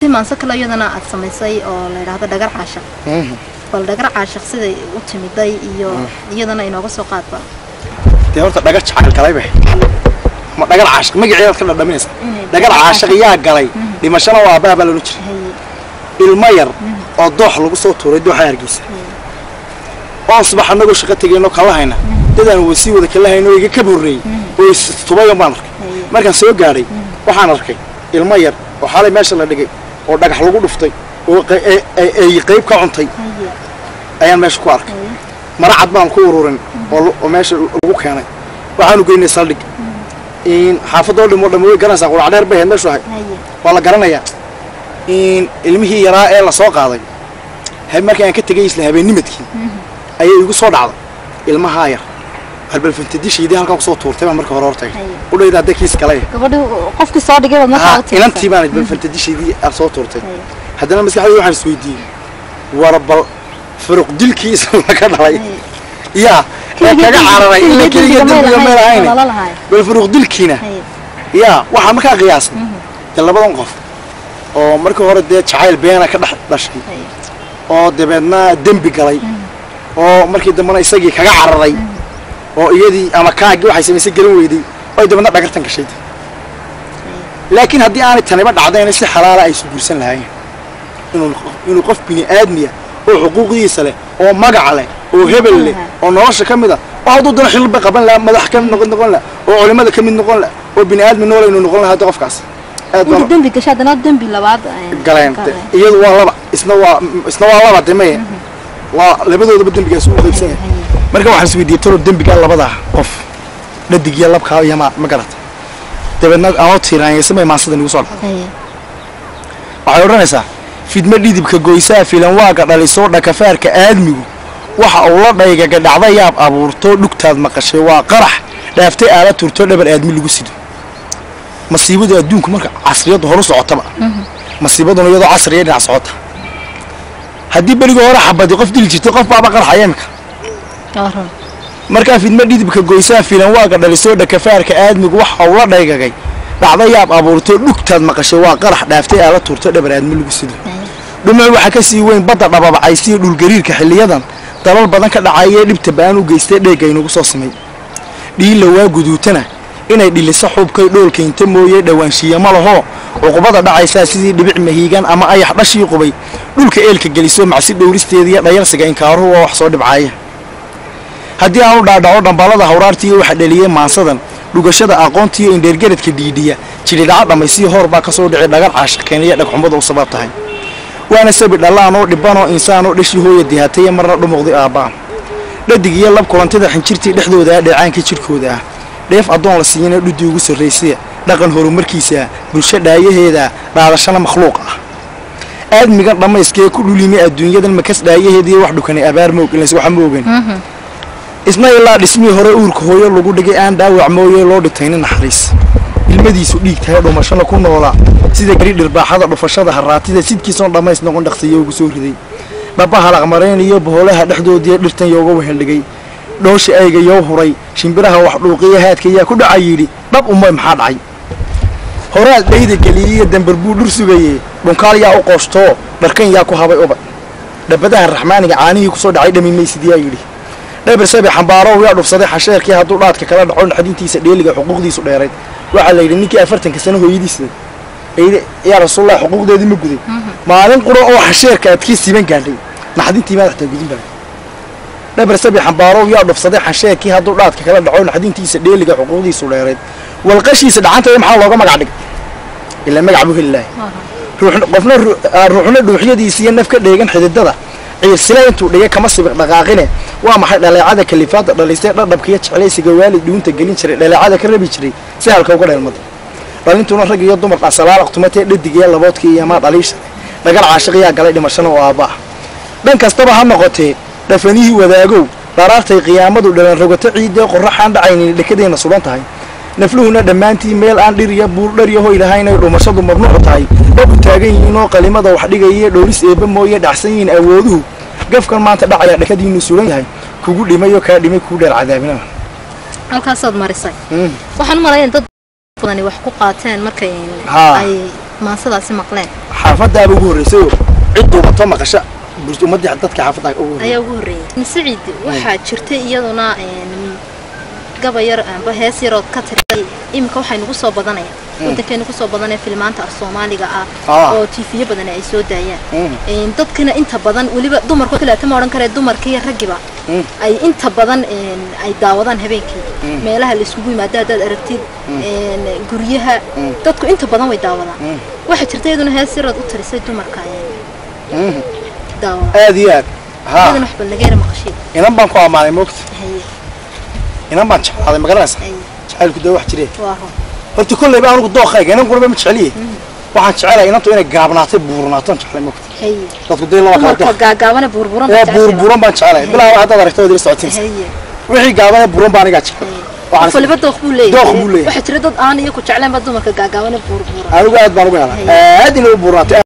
maanse kale iyadana aad samaysay oo la yidhaahdo dhagar caashaq bal dhagar caashaq siday u timiday iyo iyadana inooga soo qaadba dee horta dhagar jacayl galay bay ma dhagar caashaq magaceedaad ka dhadhaminaysa dhagar caashaq yaa galay dhimashana waa aabbaha baa loola jiray ilmo yar oo doox lagu soo tuuray dooxa hargeysa oon subax annagoo shaqo tegayno kala hayna dadaan wasii wada kala hayno iga ka horreeyey oo istubayan baan arkay markaan soo gaadhay waxaan arkay ilmo yar oo xalay meesha la dhigay oo dhagax lagu dhuftay oo ay qayb ka cuntay ayaan meesha ku arkay mara cad baan ku ururin oo meesha lagu keenay waxaanu geynay saldhig xaafadoo dham oo dham way garanaysaa quracdheer bay ahayd meeshu ahay waa la garanayaa ilmihii yaraa ee lasoo qaaday markii aan ka tegay isla habeennimadkii ayay igu soo dhacday ilmahaa yar halbalfantadishaydii halkan kusoo tuurtay baan marka hore hortagay udhayda hadda kiis kale gabadhi qofkii soo dhigay baad markaa u inantii baan balfantadishaydii aan soo tuurtay haddana maskaxdayda waxaan isweydiiyey war bal furuq dilkiisa laga dhalay yaa ee kaga cararay ila keliga dembiga meel ahayn bal furuq dilkiina yaa waxaa markaa qiyaasay dee labadan qof oo markii hore dee jacayl beena ka dhex dhashay oo dabeedna dembi galay oo markii dambena isagii kaga cararay oo iyadii ama kaagii waxay samaysay garan weyday oy dabeedna dhagartan gashay laakiin haddii aanay taniba dhacdayna si xalaala ay isu guursan lahaayeen inuu qof bini aadmiya oo xuquuqdiisa leh oo magac leh oo hebel leh oo nolosha ka mid a oo hadduu dana xilba qaban lahaa madax ka mid noqon noqon laha oo culimada ka mid noqon laha oo bini aadmi nool aynu noqon lahaa qofkaas aad inta dembi gashay haddana dembi labaad galeen iyadu waa laba isna waa isna waa laba demaye waa labadoodaba dembigaas u qaybsan yahay marka waxaan isweydiiyey talo dembigaa labada qof dhadig iyo labkaa iyo ma ma garata dabeedna anoo tiiraanyaysamay maansadan igu soo dhacday waxay odhanaysaa fidmo dhidibka goysaa filan waaga dhalisoo dhakafaarka aadmigu waxa uu la dhaygaga dhacda yaab abuurto dhugtaad maqashay waa qarax dhaaftay aala turto dhabar aadmi lagu sido masiibadu adduunku marka casriyaddu horu socotaba masiibaduna iyadoo casriya dhinac socota haddii berigii hore xabadi qof dili jirtay qof baaba qarxaya imika markaa fidmo dhidibka goysaa filan waaga dhalisoo dhakafaarka aadmigu waxa uu la dhaygagay dhacda yaab abuurto dhugtaad maqashay waa qarax dhaaftay aala turto dhabar aadmi lagu sido dhumuc waxaa ka sii weyn badda dhababacaysiyo dhulgariirka xilliyadan dalal badan ka dhacayee dhibta ba'an u geystay dheegga inugu soo samay dhiilla waa guduutana inay dhiliso xubkay dhoolkaynta mooye dhowaanshiya ma lahoo cuqubada dhacaysaa sidii dhibic mahiigan ama ayax dhashii qubay dhulka eelka geliso macsi dhowristeediiyo dhayalsiga inkaaruhu waa wax soo dhibcaaya haddii aanu dhaadhaco dhambaalada hawraartiiyo waxa dheliyey maansadan dhugashada aqoontiiyo indheergaradka dhiidhiya jilidhaca dhammaysiyo hoor baa ka soo dhici dhagar caashaqeeniya dhagxumada u sabab tahay waana sabi dhallaanoo dhibbanoo insaanoo dhashii hooya dihataya marna dhumuqdi aabbaa dhadig iyo lab kulantida xinjirtii dhexdooda ah dheecaanka jidhkooda ah dheef addoon la siiyana dhudii ugu sarraysaya dhaqan horumarkiisa bulsho dhaayaheeda dhaadashana makhluuq ah aadmigan dhammayskee ku dhulimi adduunyadan makas dhaayaheediiyo wax dhukanay abaar moog ilas waxa moogan isna ilaa dhismihii hore uurka hooyo lagu dhigay aan dhaawac mooye loo dhintayna naxariis ilmadiisu dhiig tahay dhumashana ku noolaa sida gari dhirbaaxada dhufashada haraatida sidkiisoon dhammays noqon dhaqsiyo ugu soo riday dhaba halaqmarayn iyo boholaha dhexdoodiiyo dhirtan yooga weheldhigay dhoosha ayga yoo huray shimbiraha wax dhuuqiya haadka yaa ku dhaca yidhi dhab umay maxaa dhacay horaad dhayda geliyeiyo dambar buu dhur sugayey dhunkaal yaa u qooshto dharkan yaa ku habay ubad dhabadaha raxmaaniga caanihii kusoo dhacay dhami maysid yaa yidhi dhabar sabi xambaarow yaa dhufsaday xasheerkii hadduu dhaadka kala dhaco naxdintiisa dheeliga xuquuqdiisu dheerayd waxaa la yidhi ninkii afartanka sano hooyadiisa yaa rasuullahi xuquuqdeedii ma guday maalin quro oo xasheerka adkii siiban gaadhay naxdintii maadaxtaa gudin bala dhabar sabi xambaarow yaa dhufsaday xasheerkii hadduu dhaadka kala dhaco naxdintiisa dheeliga xuquuqdiisu dheerayd walqashiisa dhacantaya maxaa looga magac dhigay ilaa magac buu heli lahay qofna ruuxna dhuuxyadiisiiyo naf ka dheegan xididada ciirsile intuu dhigay kama sibiq dhaqaaqine waa maxay dhaleecada kalifaada dhalisay dhadhabkiiyo jeclaysiga waalid dhuunta gelin jiray dhaleecada ka rabi jiray si halka uga dheelmada dhalintuna rag iyo dumar dhasalaalaaq tumatee dhadig iyo laboodkii iyo maa dhaliisha dhagar caashiqiyaa galay dhimashana oo aabba ah dhan kastaba ha noqotee dhafanihii wadaagow dharaartay qiyaamadu dhalan rogato ciiddee qorraxaan dhacaynin dhekadeenna suban tahay nafluhuna dhammaantii meel aan dhir iyo buur dhar iyo hoy lahayn ay dhumashadu mamnuucu tahay dhab u taagan yihiin oo qalimada wax dhigaya dhowris eebba mooye dhacsan yihiin awooduhu gafkan maanta dhacaya dhakadiinu sugan yahay kugu dhimayo kaa dhimay kuu dheer cadaabinada halkaasaad marisay waxaan u malayn dad badani wax ku qaateen markay Haa. ay maansadaasi maqleen xaafadaaba ugu horreysayoo cid duubato maqasha bulsho- ummadii dadka xaafadda ugu horreysay ayaa ugu horreeyay saciid waxaa jirtay iyaduna een, gaba yar amba hees yarood ka tiray iminka waxay nagu soo badanaya wadankeenu kusoo badanaya filmaanta af soomaaliga ah Ah. oo tiifiyo badan ay soo daayaan Mm. Een, dadkana inta badan weliba dumarka kaleeta ma odhan karee dumarka iyo raggiba Mm. ay inta badan een, ay daawadaan habeenkii meelaha la isugu yimaado haddaad aragtid een, guryaha dadku inta badan way daawadaan waxaa jirta iyaduna hees yarood u tirisay dumarka een, daawada aad iyo aad haa iyadana waxba laga yara maqashay inan baan ku ammaanay moogta haye inan baan jeclaaday ma garanaysa haye jacaylku dee wax jireen waa run horta kolleyba anigu dooqayga inan kunaba ma jeceliye waxaan jecelahay inantu inay gaabnaatay buurnaaton jeclay moogta haye dadku dee laba kala dumarka dooq gaagaabana buurburan ee buurbuuran baan jecelahay bilaa haddaad aragto waad ila socotinaysa haye wixii gaabana buuran baa anigaa jecel waxaan qof waliba dooq buu leeyahay Dooq buu leeyahay. waxaa jira dad aan iyo ku jeclaanba dumarka gaagaabana buurburan anigu aad baan ugu helay aad inay u buurnaatay